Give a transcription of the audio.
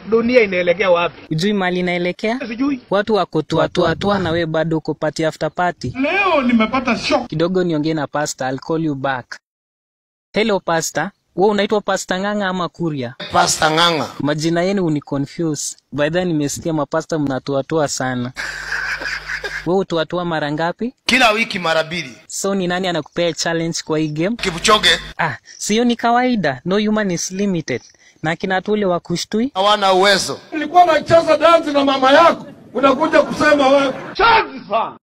dunia inaelekea wapi? Ujui mali inaelekea? Sijui. Watu wako tuatuatua na we bado uko party after party. Leo nimepata shock. Kidogo niongee na pastor, I'll call you back. Hello pastor, wewe unaitwa Pastor Ng'ang'a ama Kuria? Pasta Ng'ang'a. Majina yenu uniconfuse. By the way nimesikia mapasta mnatuatua sana. Wewe utuatua mara ngapi? Kila wiki mara mbili. So ni nani anakupea challenge kwa hii game? Kipchoge Ah, sio ni kawaida. No human is limited. Na kina tule wa kushtui hawana uwezo. Nilikuwa nacheza dansi na mama yako, unakuja kusema wewe. Chanzi sana.